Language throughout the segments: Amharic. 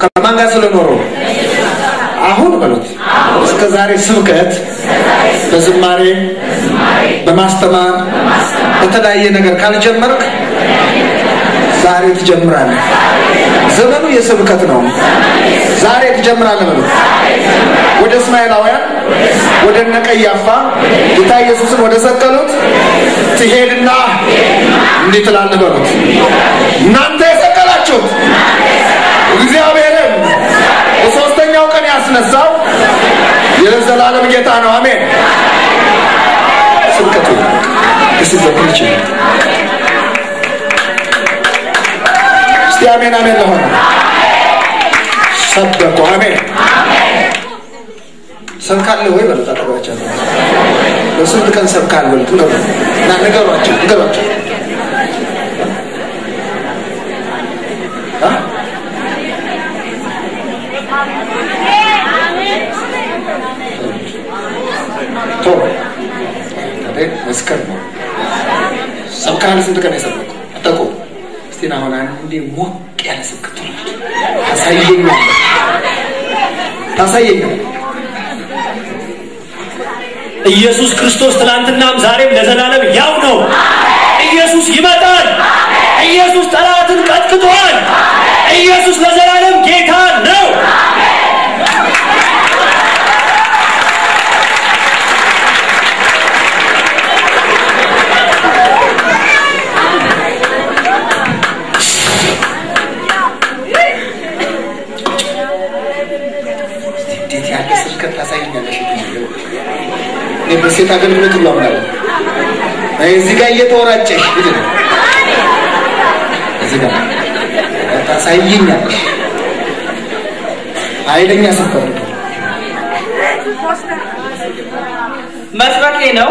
ከማን ጋር ስለኖሩ አሁን በሉት እስከ ዛሬ ስብከት በዝማሬ በማስተማር በተለያየ ነገር ካልጀመርክ ዛሬ ትጀምራለህ። ዘመኑ የስብከት ነው። ዛሬ ትጀምራለህ በሉት። ወደ እስማኤላውያን ወደ እነ ቀያፋ ጌታ ኢየሱስን ወደ ሰቀሉት ትሄድና እንዲህ ትላለህ በሉት። እናንተ የሰቀላችሁት እግዚአብሔርን በሶስተኛው ቀን ያስነሳው የዘላለም ጌታ ነው። አሜን። ስብከቱ ስበክ ይችላል። እስቲ አሜን አሜን ለሆነ ሰበኩ። አሜን ሰብካለህ ወይ በሉት። አጠገባቸው በስንት ቀን ሰብካል በሉት። ንገሩ እና ንገሯቸው ንገሯቸው አ? ቶሎ ታዲያ መስከር ነው። ሰብካል ስንት ቀን የሰበኩ አጠቁ እስቲ ና አሁን አንዴ ሞቅ ያለ ስብከት ታሳየኛል ታሳየኛል ኢየሱስ ክርስቶስ ትላንትናም ዛሬም ለዘላለም ያው ነው። ኢየሱስ ይመጣል። ኢየሱስ ጠላትን ቀጥቅጧል። ኢየሱስ ለዘላለም ጌታ ነው። እንዴት ያለ ስብከት ታሳየኛለሽ? እኔ በሴት አገልግሎት ሁሉ አምናለሁ። አይ እዚህ ጋር እየተወራጨሽ ልጅ ነው። እዚህ ጋር ታሳየኛለሽ። ኃይለኛ ስብከት ነው። መስበኬ ነው።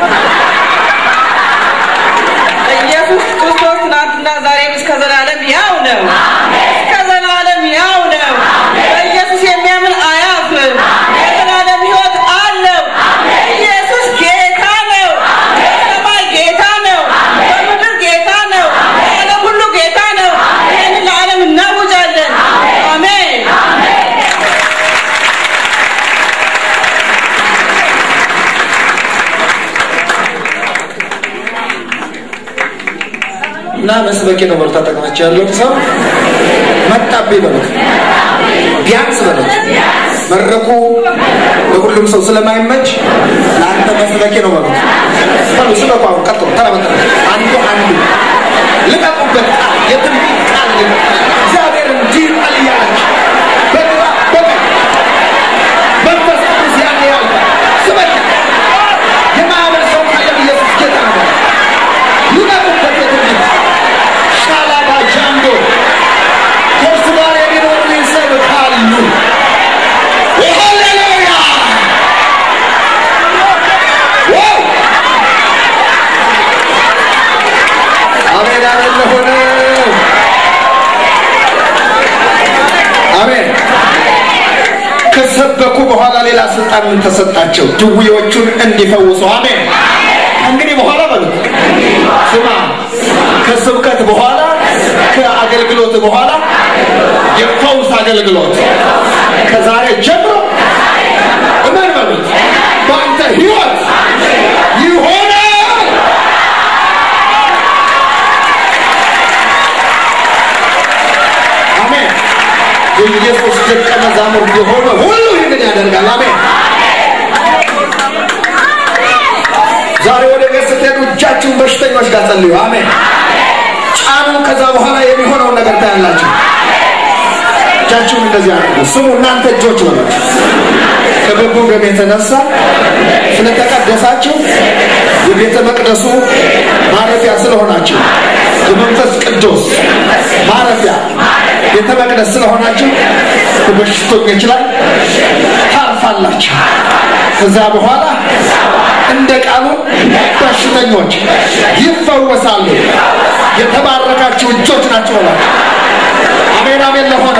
ኢየሱስ ክርስቶስ ትናንትና ዛሬም እስከ ዘላለም ያው ነው። እስከ ዘላለም ያው ነው። በኢየሱስ የሚያምን አያፍርም። የዘላለም ሕይወት አለው። ኢየሱስ ጌታ ነው። በሰማይ ጌታ ነው። በምድር ጌታ ነው። በዓለም ሁሉ ጌታ ነው። ይህንን ለዓለም እናውጃለን። አሜን። እና መስበኬ ነው በሉት። አጠገባቸው ያለውን ሰው መጣብኝ በሉት። ቢያንስ በሉት። መድረኩ ለሁሉም ሰው ስለማይመች ለአንተ መስበኬ ነው በሉት። በሉ ስበኩ። አሁን ቀጥሎ ተራ በተራ አንዱ አንዱ ልቀቁበት። ቃል የትንቢት ቃል ግን እግዚአብሔር እንዲህ ቃል እያላችሁ በግራ በቀኝ መንፈስ ቅዱስ ያለ ያለ ስበክ የማያምን ሰው ካለ ኢየሱስ ጌታ ነው። ልቀቁበት የትንቢት ሻላባ ጃንዶ ከእርሱ ጋር የሚኖሩ ይሰብካሉ። ሃሌሉያ! ዋው! አሜን አሜን ለሆነ አሜን። ከሰበኩ በኋላ ሌላ ስልጣን ምን ተሰጣቸው? ድውዮቹን እንዲፈውሱ። አሜን። እንግዲህ በኋላ በሉት ስማ፣ ከስብከት በኋላ ከአገልግሎት በኋላ የፈውስ አገልግሎት ከዛሬ ጀምሮ እመን በሉት በአንተ ህይወት ይሆናል። አሜን። የኢየሱስ ደቀ መዛሙርት የሆነ ሁሉ ይህንን ያደርጋል። አሜን። ዛሬ ወደ ቤት ስትሄዱ እጃችሁን በሽተኞች ጋር ጸልዩ። አሜን። ጫኑ። ከዛ በኋላ የሚሆነውን ነገር ታያላችሁ። እጃችሁን እንደዚህ አድርጉ። ስሙ እናንተ እጆች ነው ከበጎ ደም የተነሳ ስለተቀደሳችሁ የቤተ መቅደሱ ማረፊያ ስለሆናችሁ የመንፈስ ቅዱስ ማረፊያ ቤተ መቅደስ ስለሆናችሁ በበሽተኞች ላይ ታርፋላችሁ። ከዛ በኋላ እንደ ቃሉ በሽተኞች ይፈወሳሉ። የተባረካችሁ እጆች ናቸው ብሏል። አሜን አሜን ለሆነ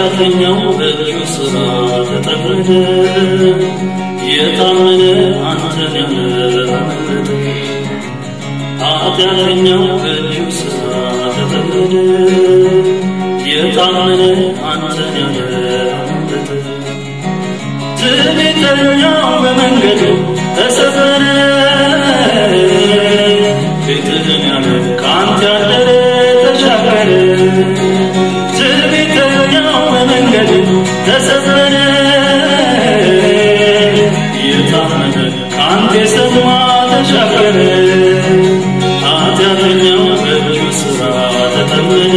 ኃጢአተኛው በእጁ ሥራ ተጠመደ የታመነ አንተን ያመለጠ ኃጢአተኛው በእጁ ሥራ ተጠመደ የታመነ አንተን ያመለጠ ትዕቢተኛው በመንገዱ ተሰበረ ቤትህን ያለ ከአንተ ያደረ ተሻገረ ትዕቢተኛው በመንገዱ ተሰበረ የታመነ ከአንተ የሰማ ተሻገረ ኃጢአተኛው በእጁ ሥራ ተጠመደ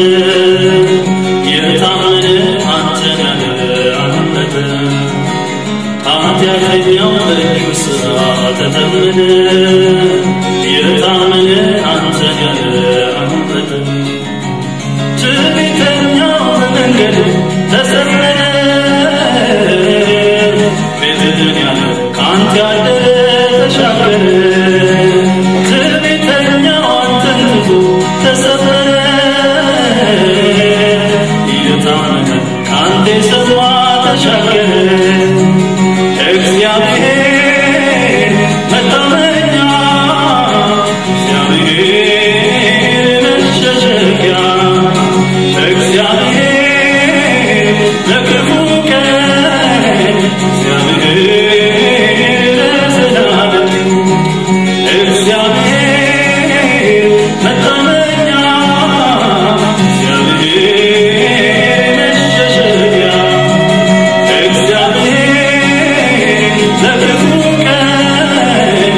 የታመነ አንተን ያለ አመለጠ ኃጢአተኛው በእጁ ሥራ ተጠመደ የታመነ አንተን ያለ አመለጠ ትዕቢተኛው በመንገዱ ተሰበረ ቤትህን ያለ ከአንተ ያደረ ተሻገረ ትዕቢተኛው አንተን ትቶ ተሰበረ የታመነ ከአንተ የሰማ ተሻገረ እግዚአብሔር መታመኛ እግዚአብሔር መሸሸጊያ እግዚአብሔር ለክፉ ቀን እግዚአብሔር ለዘላለም እግዚአብሔር መታመኛ እግዚአብሔር መሸሸጊያ እግዚአብሔር ለክፉ ቀን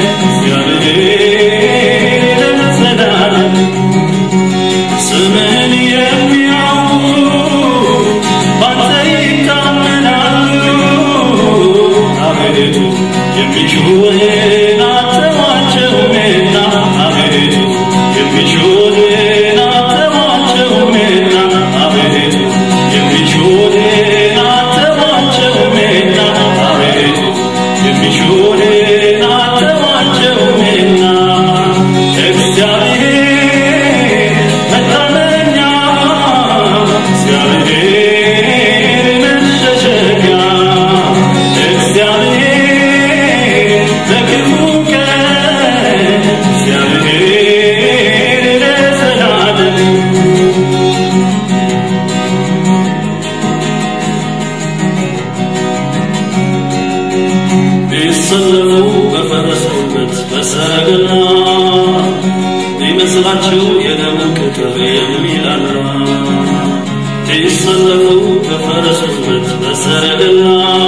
እግዚአብሔር ለዘላለም ስምህን የሚያውቁ ባንተ ይታመናሉ አቤቱ የሚሹህን አተዋቸውምና አቤቱ የሚሹህን አተዋቸውምና አቤቱ የሚሹህን አተዋቸውምና አቤቱ የሚሹህን አተዋቸውምና እግዚአብሔር መታመኛ እግዚአብሔር መሸሸጊያ እግዚአብሔር ለክፉ ቀን እግዚአብሔር ለዘላለም ቢሰለፉ በፈረስ ጉልበት በሰረገላ ቢመስላቸው የደሙ ቅጥር የሚላላ ቢሰለፉ በፈረስ ጉልበት በሰረገላ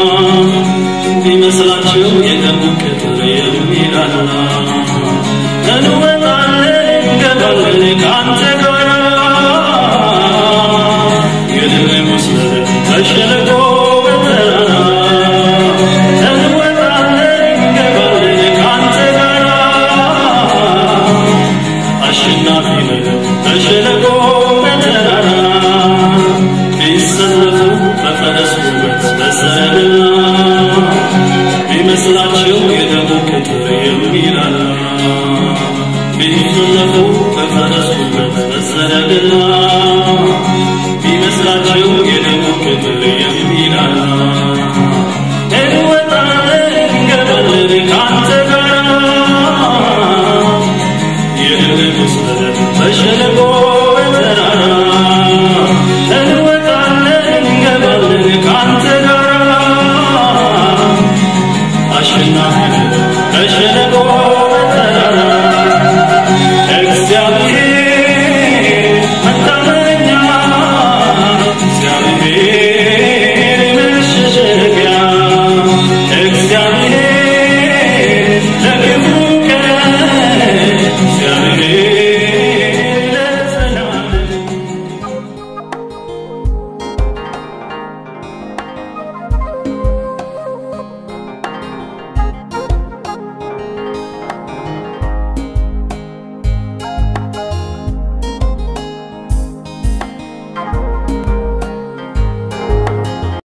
ቢመስላቸው የደሙ ቅጥር የሚላላ እንወጣለን እንገባለን ከአንተ ጋር የድል መስመር በሸለቆ በተራራ እንወጣለን እንገባለን ከአንተ ጋር አሸናፊ ነን በሸለቆ በተራራ ቢሰለፉ በፈረስ ውበት በሰረገላ ቢመስላቸው የደሙ ቅጥር የሚላላ ቢሰለፉ በፈረስ ውበት በሰረገላ ቢመስላቸው የደ